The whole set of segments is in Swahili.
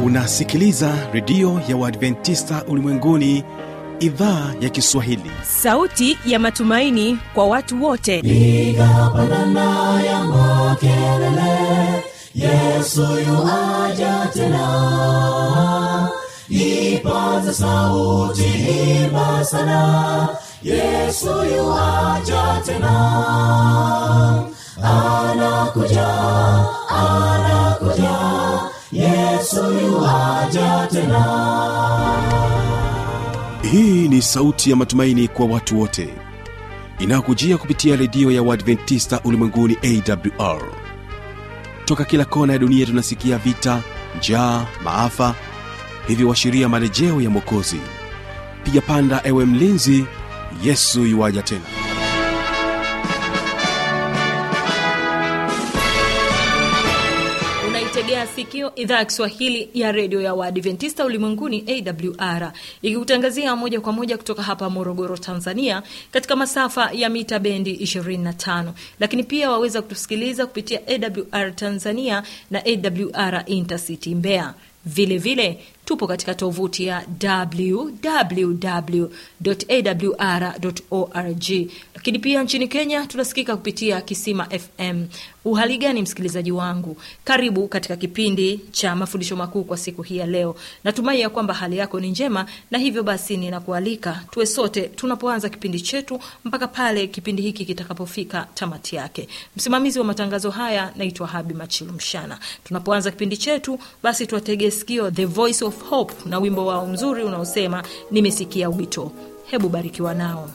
unasikiliza redio ya uadventista ulimwenguni idhaa ya kiswahili sauti ya matumaini kwa watu wote piga pandana ya makelele yesu yuaja tena ipaza sauti imba sana yesu yuaja tena anakuja anakuja yesu yuaja tena hii ni sauti ya matumaini kwa watu wote inayokujia kupitia redio ya uadventista ulimwenguni awr toka kila kona ya dunia tunasikia vita njaa maafa hivyo washiria marejeo ya mwokozi piga panda ewe mlinzi yesu yuwaja tena unaitegea sikio idhaa ya kiswahili ya redio ya waadventista ulimwenguni awr ikikutangazia moja kwa moja kutoka hapa morogoro tanzania katika masafa ya mita bendi 25 lakini pia waweza kutusikiliza kupitia awr tanzania na awr intercity mbeya vile vile tupo katika tovuti ya www.awr.org lakini pia nchini kenya tunasikika kupitia kisima fm uhali gani msikilizaji wangu karibu katika kipindi cha mafundisho makuu kwa siku hii ya leo natumai ya kwamba hali yako ni njema na hivyo basi ninakualika tuwe sote tunapoanza kipindi chetu mpaka pale kipindi hiki kitakapofika tamati yake msimamizi wa matangazo haya naitwa habi machilu mshana tunapoanza kipindi chetu basi tuwategee sikio the voice of hope na wimbo wao mzuri unaosema nimesikia wito hebu barikiwa nao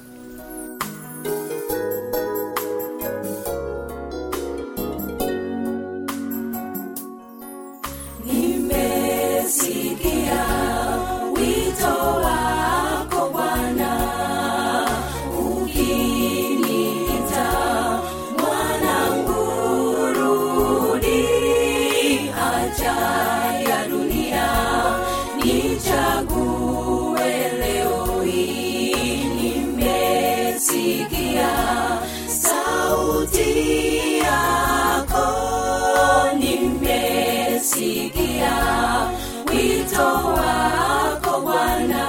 nimesikia wito wako Bwana ukiniita mwanangu rudi acha ya dunia nichague leo hii nimesikia sauti yako nimesikia wito wako Bwana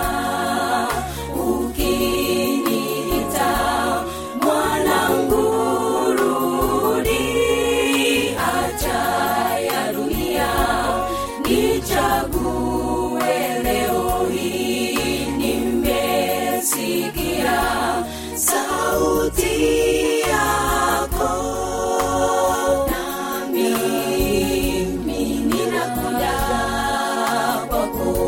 ukiniita mwanangu rudi acha ya dunia nichague leo hii nimesikia sauti yako nami mimi ninakuja kwako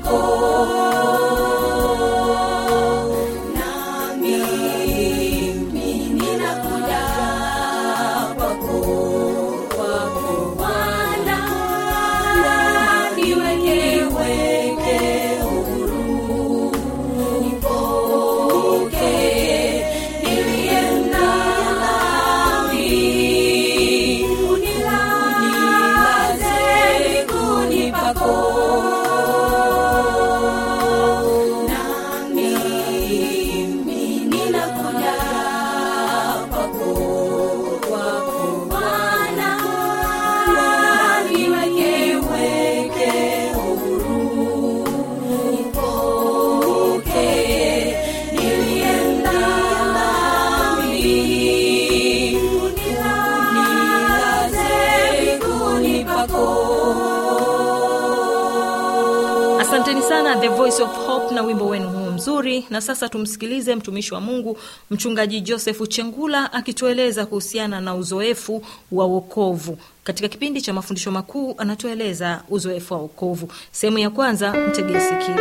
pako nami mimi ninakuja kwako kwako Bwana niweke weke huru nipokee niliye nami unilaze miguuni pako nami mimi ninakuja kwako kwako Bwana niweke weke huru nipokee niliye nami unilaze miguuni pako asanteni sana the voice of hope na wimbo wenu huu mzuri na sasa tumsikilize mtumishi wa mungu mchungaji josefu chengula akitueleza kuhusiana na uzoefu wa wokovu katika kipindi cha mafundisho makuu anatueleza uzoefu wa wokovu sehemu ya kwanza mtegee sikio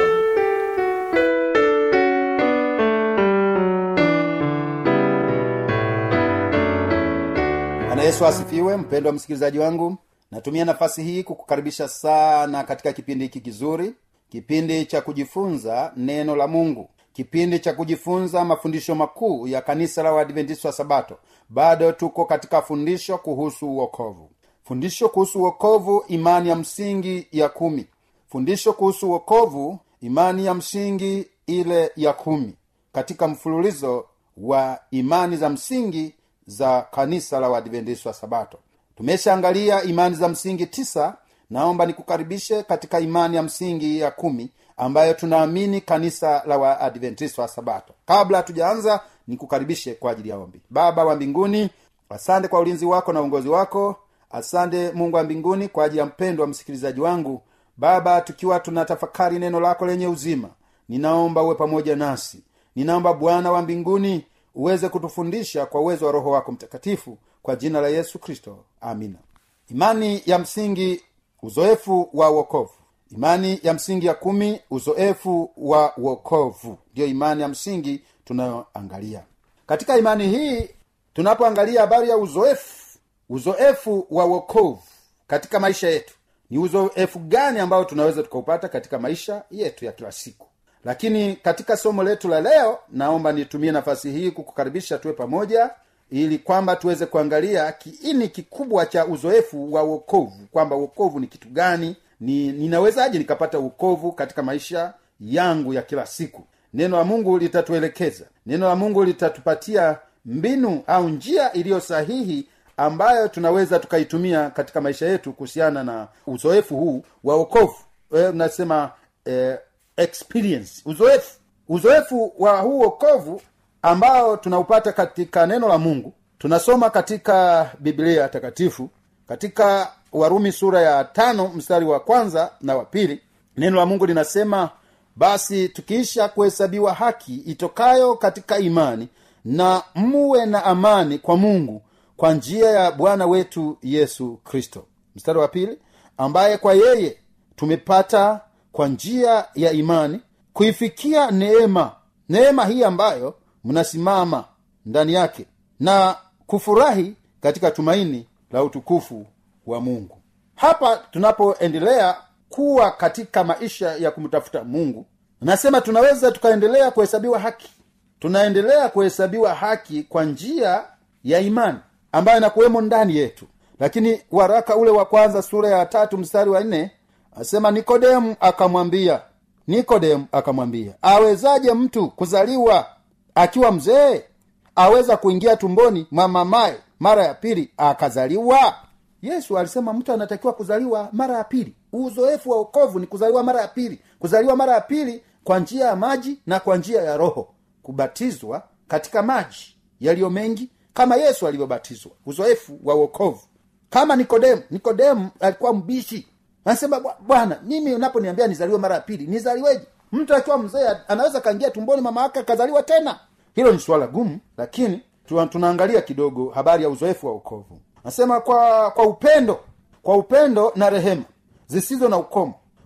bwana yesu asifiwe mpendwa msikilizaji wangu natumia nafasi hii kukukaribisha sana katika kipindi hiki kizuri kipindi cha kujifunza neno la mungu kipindi cha kujifunza mafundisho makuu ya kanisa la uadventista wa sabato bado tuko katika fundisho kuhusu uokovu fundisho kuhusu uokovu imani ya msingi ya kumi fundisho kuhusu uokovu imani ya msingi ile ya kumi katika mfululizo wa imani za msingi za kanisa la uadventista wa sabato tumeshaangalia imani za msingi tisa naomba nikukaribishe katika imani ya msingi ya kumi ambayo tunaamini kanisa la waadventista wa sabato kabla hatujaanza nikukaribishe kwa ajili ya ombi baba wa mbinguni asante kwa ulinzi wako na uongozi wako asante mungu wa mbinguni kwa ajili ya mpendo wa msikilizaji wangu baba tukiwa tunatafakari neno lako lenye uzima ninaomba uwe pamoja nasi ninaomba bwana wa mbinguni uweze kutufundisha kwa uwezo wa roho wako mtakatifu kwa jina la yesu kristo amina imani ya msingi uzoefu wa uokovu imani ya msingi ya kumi uzoefu wa uokovu ndiyo imani ya msingi tunayoangalia katika imani hii tunapoangalia habari ya uzoefu uzoefu wa uokovu katika maisha yetu ni uzoefu gani ambao tunaweza tukaupata katika maisha yetu ya kila siku lakini katika somo letu la leo naomba nitumie nafasi hii kukukaribisha tuwe pamoja ili kwamba tuweze kuangalia kiini kikubwa cha uzoefu wa uokovu kwamba uokovu ni kitu gani ni ninawezaje nikapata uokovu katika maisha yangu ya kila siku neno la mungu litatuelekeza neno la mungu litatupatia mbinu au njia iliyo sahihi ambayo tunaweza tukaitumia katika maisha yetu kuhusiana na uzoefu huu wa uokovu e, unasema eh, experience uzoefu uzoefu wa huu wokovu ambao tunaupata katika neno la mungu tunasoma katika biblia takatifu katika warumi sura ya tano mstari wa kwanza na wa pili neno la mungu linasema basi tukiisha kuhesabiwa haki itokayo katika imani na muwe na amani kwa mungu kwa njia ya bwana wetu yesu kristo mstari wa pili ambaye kwa yeye tumepata kwa njia ya imani kuifikia neema neema hii ambayo mnasimama ndani yake na kufurahi katika tumaini la utukufu wa mungu hapa tunapoendelea kuwa katika maisha ya kumtafuta mungu nasema tunaweza tukaendelea kuhesabiwa haki tunaendelea kuhesabiwa haki kwa njia ya imani ambayo inakuwemo ndani yetu lakini waraka ule wa kwanza sura ya tatu mstari wa nne asema nikodemu akamwambia nikodemu akamwambia awezaje mtu kuzaliwa akiwa mzee aweza kuingia tumboni mwa mamaye mara ya pili akazaliwa yesu alisema mtu anatakiwa kuzaliwa mara ya pili uzoefu wa okovu ni kuzaliwa mara ya pili kuzaliwa mara ya pili kwa njia ya maji na kwa njia ya roho kubatizwa katika maji yaliyo mengi kama yesu alivyobatizwa uzoefu wa uokovu kama nikodemu nikodemu alikuwa mbishi anasema "Bwa- bwana mimi unaponiambia nizaliwe mara ya pili nizaliweje mtu akiwa mzee anaweza kaingia tumboni mama yake akazaliwa tena hilo ni suala gumu lakini tuna- tunaangalia kidogo habari ya uzoefu wa ukovu anasema kwa kwa upendo kwa upendo na rehema zisizo na ukomo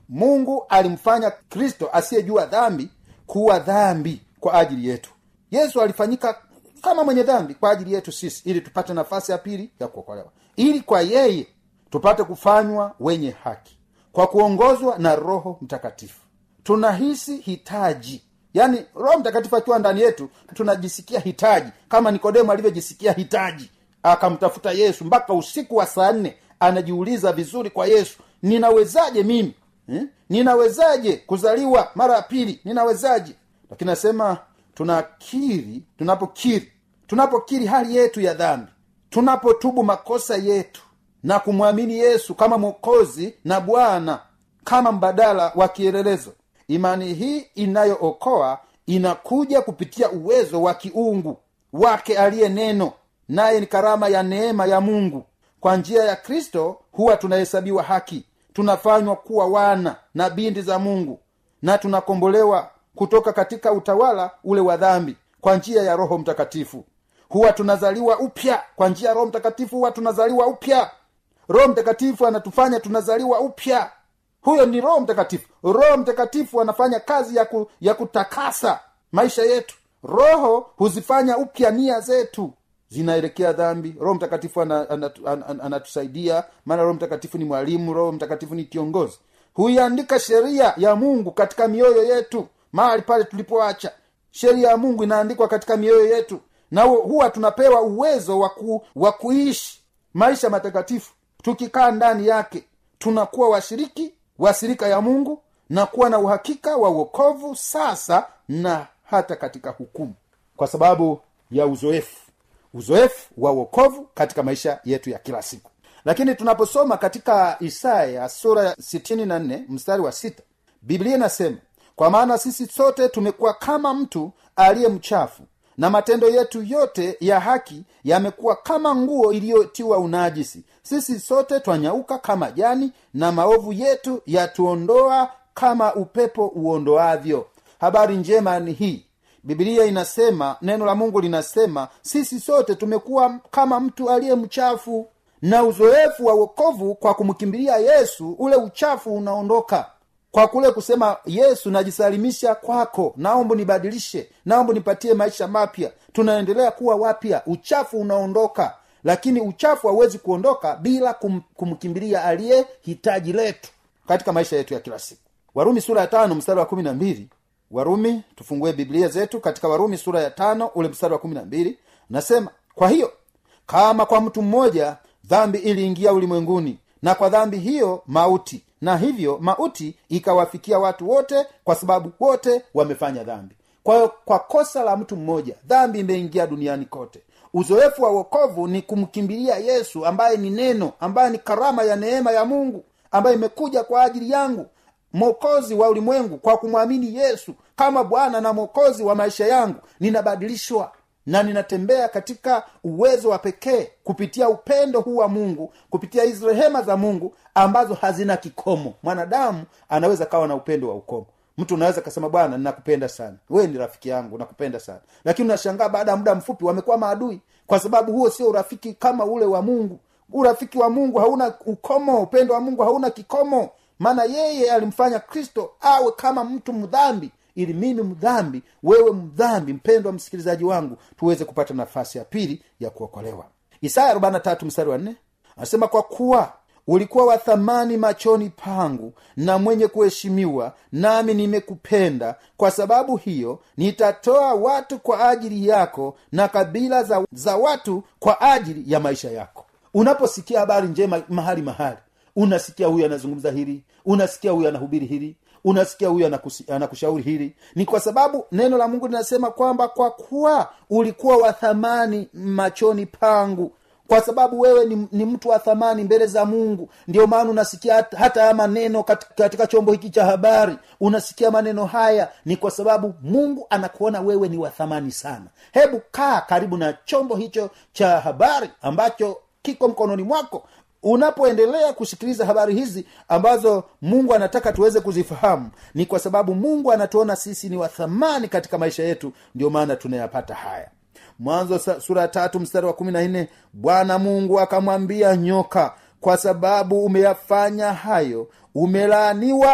mungu alimfanya kristo asiyejua dhambi kuwa dhambi kwa ajili yetu yesu alifanyika kama mwenye dhambi kwa ajili yetu sisi ili tupate nafasi ya pili ya kuokolewa ili kwa yeye tupate kufanywa wenye haki kwa kuongozwa na roho mtakatifu tunahisi hitaji yaani roho mtakatifu akiwa ndani yetu tunajisikia hitaji kama nikodemo alivyojisikia hitaji akamtafuta yesu mpaka usiku wa saa nne anajiuliza vizuri kwa yesu ninawezaje mimi eh? ninawezaje kuzaliwa mara ya pili ninawezaje lakini nasema tunakiri tunapokiri tunapokiri hali yetu ya dhambi tunapotubu makosa yetu na kumwamini yesu kama mwokozi na bwana kama mbadala wa kielelezo imani hii inayookoa inakuja kupitia uwezo wa kiungu wake aliye neno naye ni karama ya neema ya mungu kwa njia ya kristo huwa tunahesabiwa haki tunafanywa kuwa wana na binti za mungu na tunakombolewa kutoka katika utawala ule wa dhambi kwa njia ya roho mtakatifu huwa tunazaliwa upya kwa njia ya roho mtakatifu huwa tunazaliwa upya roho mtakatifu anatufanya tunazaliwa upya huyo ni roho mtakatifu roho mtakatifu anafanya kazi ya, ku, ya kutakasa maisha yetu roho huzifanya upya nia zetu zinaelekea dhambi roho mtakatifu anatusaidia ana, ana, ana, ana maana roho mtakatifu ni mwalimu roho mtakatifu ni kiongozi huiandika sheria ya mungu katika mioyo yetu mahali pale tulipoacha sheria ya mungu inaandikwa katika mioyo yetu na huwa tunapewa uwezo waku, wa kuishi maisha matakatifu tukikaa ndani yake tunakuwa washiriki wasirika ya mungu na kuwa na uhakika wa uokovu sasa na hata katika hukumu kwa sababu ya uzoefu uzoefu wa uokovu katika maisha yetu ya kila siku lakini tunaposoma katika isaya sura ya 64 mstari wa sita biblia inasema kwa maana sisi sote tumekuwa kama mtu aliye mchafu na matendo yetu yote ya haki yamekuwa kama nguo iliyotiwa unajisi sisi sote twanyauka kama jani na maovu yetu yatuondoa kama upepo uondoavyo habari njema ni hii bibilia inasema neno la mungu linasema sisi sote tumekuwa kama mtu aliye mchafu na uzoefu wa wokovu kwa kumkimbilia yesu ule uchafu unaondoka kwa kule kusema yesu najisalimisha kwako naomba nibadilishe naomba nipatie maisha mapya tunaendelea kuwa wapya uchafu unaondoka lakini uchafu hauwezi kuondoka bila kum, kumkimbilia aliye hitaji letu katika maisha yetu ya kila siku warumi sura ya tano mstari wa kumi na mbili warumi tufungue biblia zetu katika warumi sura ya tano ule mstari wa kumi na mbili nasema kwa hiyo kama kwa mtu mmoja dhambi iliingia ulimwenguni na kwa dhambi hiyo mauti na hivyo mauti ikawafikia watu wote kwa sababu wote wamefanya dhambi kwa hiyo kwa kosa la mtu mmoja dhambi imeingia duniani kote uzoefu wa wokovu ni kumkimbilia yesu ambaye ni neno ambaye ni karama ya neema ya mungu ambaye imekuja kwa ajili yangu mwokozi wa ulimwengu kwa kumwamini yesu kama bwana na mwokozi wa maisha yangu ninabadilishwa na ninatembea katika uwezo wa pekee kupitia upendo huu wa mungu kupitia hizi rehema za mungu ambazo hazina kikomo mwanadamu anaweza kawa na upendo wa ukomo mtu unaweza kasema bwana ninakupenda sana wewe ni rafiki yangu nakupenda sana lakini unashangaa baada ya muda mfupi wamekuwa maadui kwa sababu huo sio urafiki kama ule wa mungu urafiki wa mungu hauna ukomo upendo wa mungu hauna kikomo maana yeye alimfanya kristo awe kama mtu mdhambi ili mimi mdhambi wewe mdhambi mpendwa msikilizaji wangu tuweze kupata nafasi ya pili ya kuokolewa isaya 43 mstari wa 4 anasema kwa kuwa ulikuwa wa thamani machoni pangu na mwenye kuheshimiwa nami nimekupenda kwa sababu hiyo nitatoa watu kwa ajili yako na kabila za, za watu kwa ajili ya maisha yako unaposikia habari njema mahali mahali unasikia huyu anazungumza hili unasikia huyu anahubiri hili unasikia huyu anakusi- anakushauri hili ni kwa sababu neno la mungu linasema kwamba kwa kuwa ulikuwa wa thamani machoni pangu kwa sababu wewe ni, ni mtu wa thamani mbele za mungu ndio maana unasikia hata, hata haya maneno katika, katika chombo hiki cha habari unasikia maneno haya ni kwa sababu mungu anakuona wewe ni wa thamani sana hebu kaa karibu na chombo hicho cha habari ambacho kiko mkononi mwako unapoendelea kusikiliza habari hizi ambazo mungu anataka tuweze kuzifahamu ni kwa sababu mungu anatuona sisi ni wa thamani katika maisha yetu ndio maana tunayapata haya mwanzo sa- sura ya tatu mstari wa kumi na nne bwana mungu akamwambia nyoka kwa sababu umeyafanya hayo umelaaniwa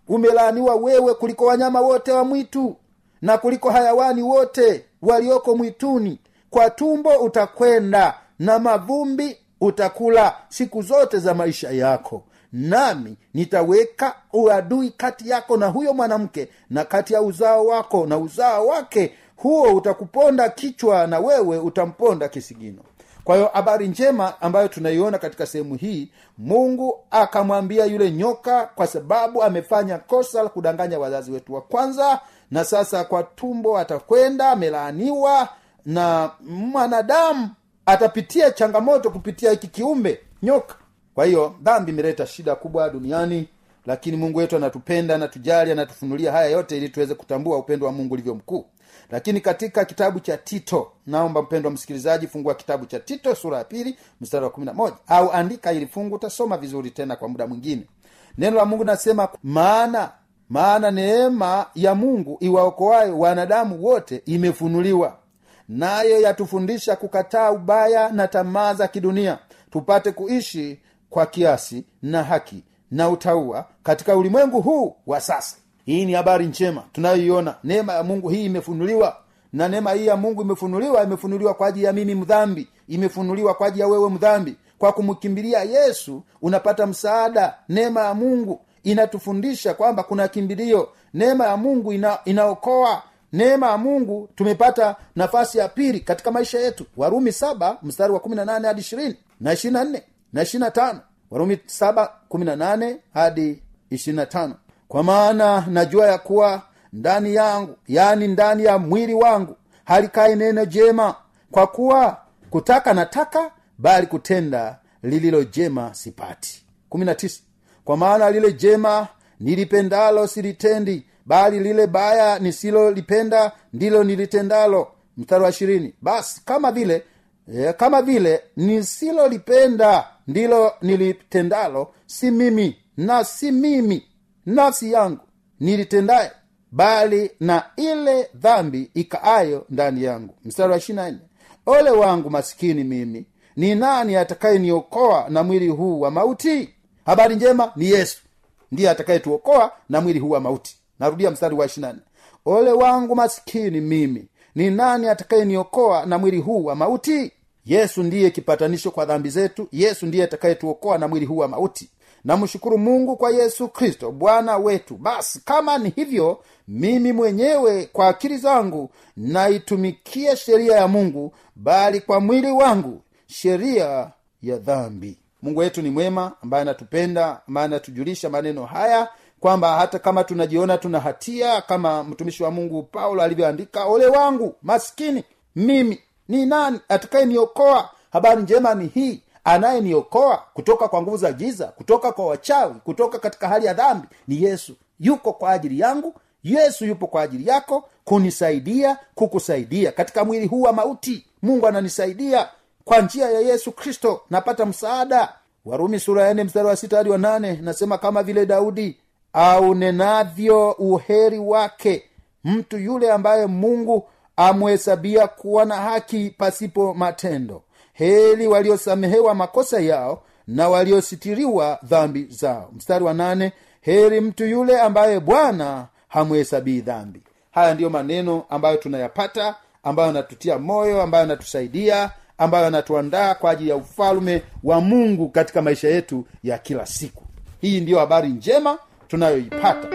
umelaaniwa wewe kuliko wanyama wote wa mwitu na kuliko hayawani wote walioko mwituni kwa tumbo utakwenda na mavumbi utakula siku zote za maisha yako nami nitaweka uadui kati yako na huyo mwanamke na kati ya uzao wako na uzao wake huo utakuponda kichwa na wewe utamponda kisigino kwa hiyo habari njema ambayo tunaiona katika sehemu hii mungu akamwambia yule nyoka kwa sababu amefanya kosa la kudanganya wazazi wetu wa kwanza na sasa kwa tumbo atakwenda amelaaniwa na mwanadamu atapitia changamoto kupitia hiki kiumbe nyoka kwa hiyo dhambi imeleta shida kubwa duniani lakini mungu wetu anatupenda anatujali anatufunulia haya yote ili tuweze kutambua upendo wa mungu ulivyo mkuu lakini katika kitabu cha tito naomba mpendo wa msikilizaji fungua kitabu cha tito sura ya pili mstari wa kumi na moja au andika ili fungu utasoma vizuri tena kwa muda mwingine neno la mungu nasema maana maana neema ya mungu iwaokoayo wanadamu wote imefunuliwa nayo yatufundisha kukataa ubaya na tamaa za kidunia tupate kuishi kwa kiasi na haki na utaua katika ulimwengu huu wa sasa hii ni habari njema tunayoiona neema ya mungu hii imefunuliwa na neema hii ya mungu imefunuliwa imefunuliwa kwa ajili ya mimi mdhambi imefunuliwa kwa ajili ya wewe mdhambi kwa kumkimbilia yesu unapata msaada neema ya mungu inatufundisha kwamba kuna kimbilio neema ya mungu ina, inaokoa neema ya mungu tumepata nafasi ya pili katika maisha yetu warumi saba mstari wa kumi na nane hadi ishirini na ishiri na nne na ishiri na tano warumi saba kumi na nane hadi ishiri na tano kwa maana najua ya kuwa ndani yangu yani ndani ya mwili wangu halikai neno jema kwa kuwa kutaka nataka bali kutenda lililo jema sipati kumi na tisa kwa maana lile jema nilipendalo silitendi bali lile baya nisilolipenda ndilo nilitendalo mstari wa ishirini basi kama vile e, kama vile nisilolipenda ndilo nilitendalo si mimi na si mimi nafsi yangu nilitendaye bali na ile dhambi ikaayo ndani yangu mstari wa ishirina nne ole wangu masikini mimi ni nani atakayeniokoa na mwili huu wa mauti habari njema ni yesu ndiye atakayetuokoa na mwili huu wa mauti narudia mstari wa ishirina nne ole wangu masikini mimi ni nani atakayeniokoa na mwili huu wa mauti yesu ndiye kipatanisho kwa dhambi zetu yesu ndiye atakayetuokoa na mwili huu wa mauti namshukuru mungu kwa yesu kristo bwana wetu basi kama ni hivyo mimi mwenyewe kwa akili zangu naitumikia sheria ya mungu bali kwa mwili wangu sheria ya dhambi mungu wetu ni mwema ambaye anatupenda ambaye anatujulisha maneno haya kwamba hata kama tunajiona tuna hatia kama mtumishi wa mungu paulo alivyoandika ole wangu maskini mimi ni nani atakayeniokoa habari njema ni hii anayeniokoa kutoka kwa nguvu za giza kutoka kwa wachawi kutoka katika hali ya dhambi ni yesu yuko kwa ajili yangu yesu yupo kwa ajili yako kunisaidia kukusaidia katika mwili huu wa mauti mungu ananisaidia kwa njia ya yesu kristo napata msaada warumi sura ya nne mstari wa sita hadi wa nane nasema kama vile daudi au nenavyo uheri wake mtu yule ambaye mungu amhesabia kuwa na haki pasipo matendo heli waliosamehewa makosa yao na waliositiriwa dhambi zao mstari wa nane heri mtu yule ambaye bwana hamhesabii dhambi haya ndiyo maneno ambayo tunayapata ambayo anatutia moyo ambayo anatusaidia ambayo anatuandaa kwa ajili ya ufalume wa mungu katika maisha yetu ya kila siku hii ndiyo habari njema tunayoipata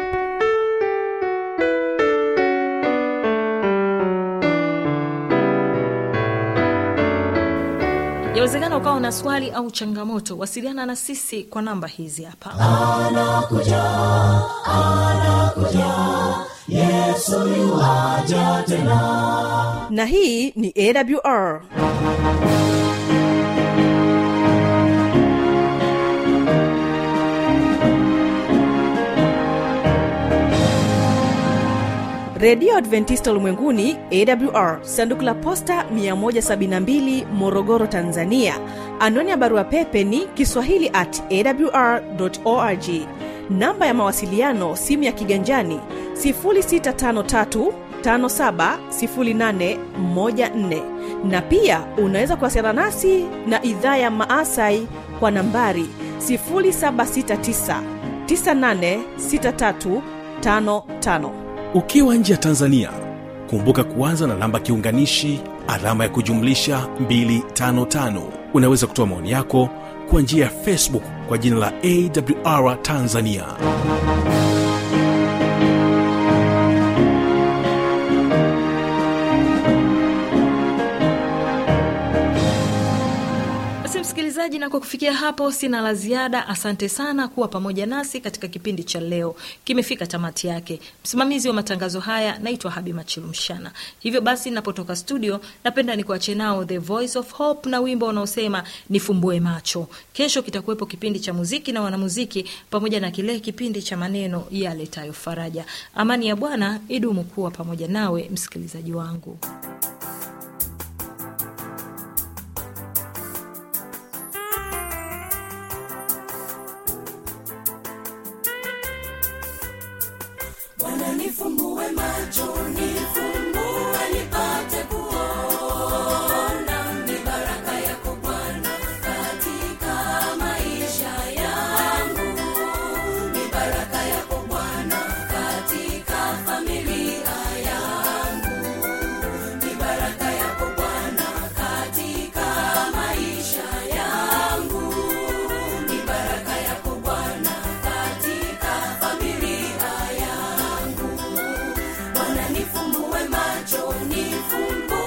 yawezekana ukawa na swali au changamoto wasiliana na sisi kwa namba hizi hapa na hii ni awr redio adventista ulimwenguni awr sanduku la posta 172 morogoro tanzania anwani ya barua pepe ni kiswahili at awr org namba ya mawasiliano simu ya kiganjani 653 570814 na pia unaweza kuwasiliana nasi na idhaa ya maasai kwa nambari 769 986355 ukiwa nje ya tanzania kumbuka kuanza na namba kiunganishi alama ya kujumlisha 255 unaweza kutoa maoni yako kwa njia ya facebook kwa jina la awr tanzania basi msikilizaji na kwa kufikia hapo sina la ziada asante sana kuwa pamoja nasi katika kipindi cha leo kimefika tamati yake msimamizi wa matangazo haya naitwa habi machilumshana hivyo basi napotoka studio napenda nikuache nao the voice of hope na wimbo unaosema nifumbue macho kesho kitakuwepo kipindi cha muziki na wanamuziki pamoja na kile kipindi cha maneno yaletayo faraja amani ya bwana idumu kuwa pamoja nawe msikilizaji wangu Bwana nifumbue macho, nifumbue nipate kuona ni baraka yako Bwana katika maisha yangu, ni baraka yako Bwana katika familia yangu, ni baraka yako Bwana katika maisha yangu, ni baraka yako Bwana katika familia yangu. Bwana nifumbue macho, nifumbue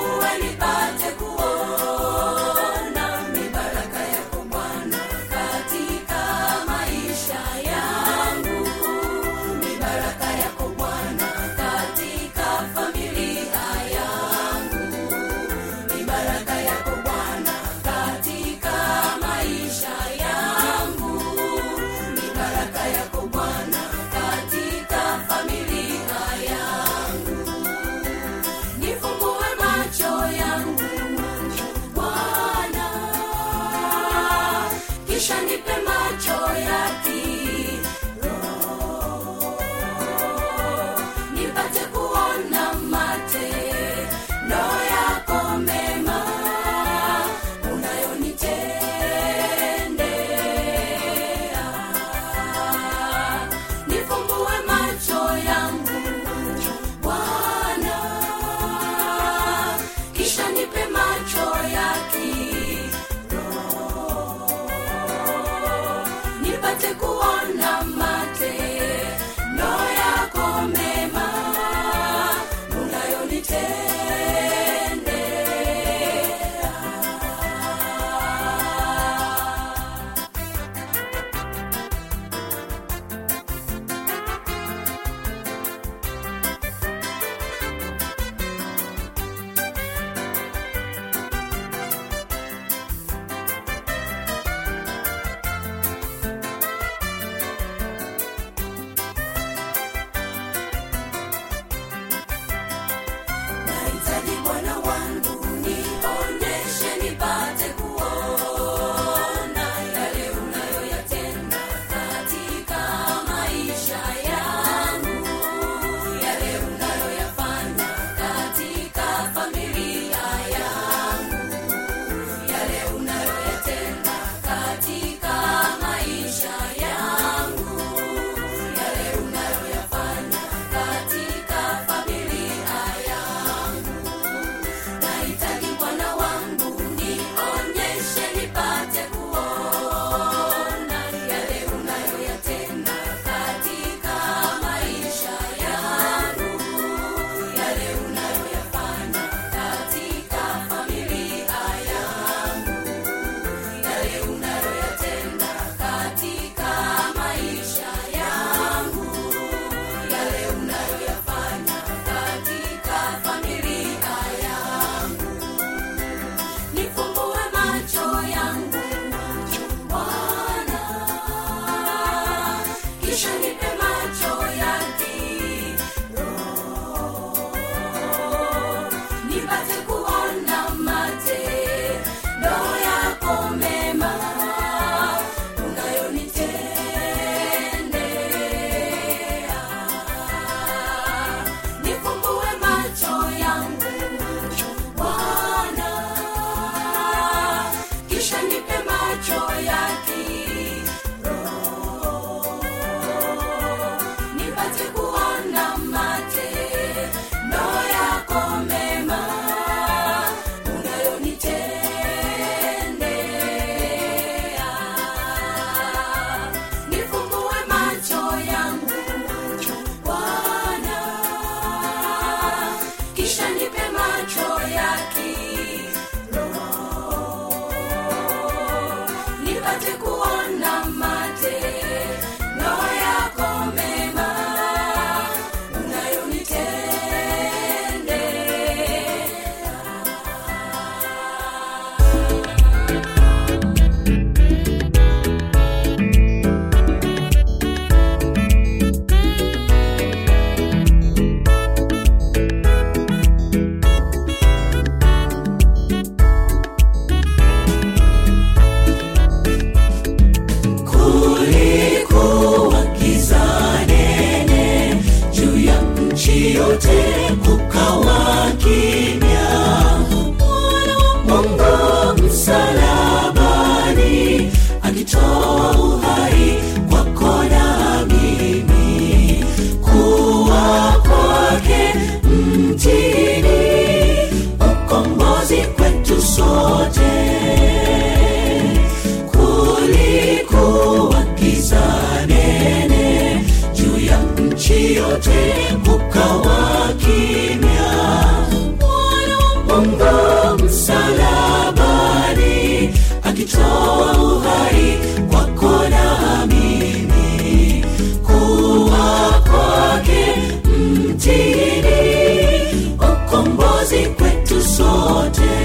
nchi yote kukawa kimya mwana wa mungu msalabani akitoa uhai kwako na mimi kuwa kwake mtini ukombozi kwetu sote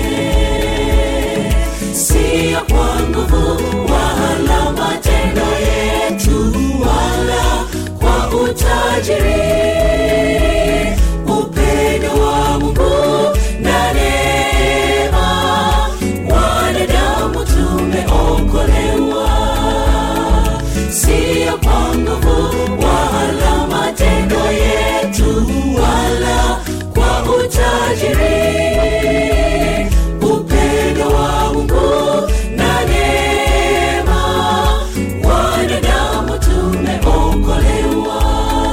siyo kwa nguvu wala matendo yetu wala kwa utajiri upendo wa mungu na neema wanadamu tumeokolewa siyo kwa nguvu wala matendo yetu wala kwa utajiri upendo wa mungu na neema wanadamu tumeokolewa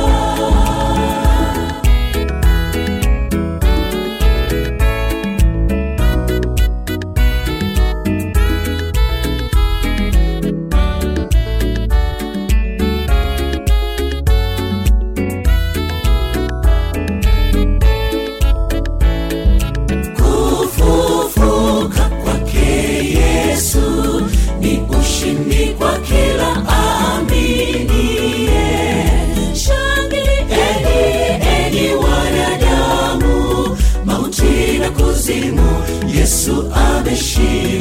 kufufuka kwake yesu ni ushindi kwa kila aminie shangilieni enyi wanadamu mauti na kuzimu yesu ameshinda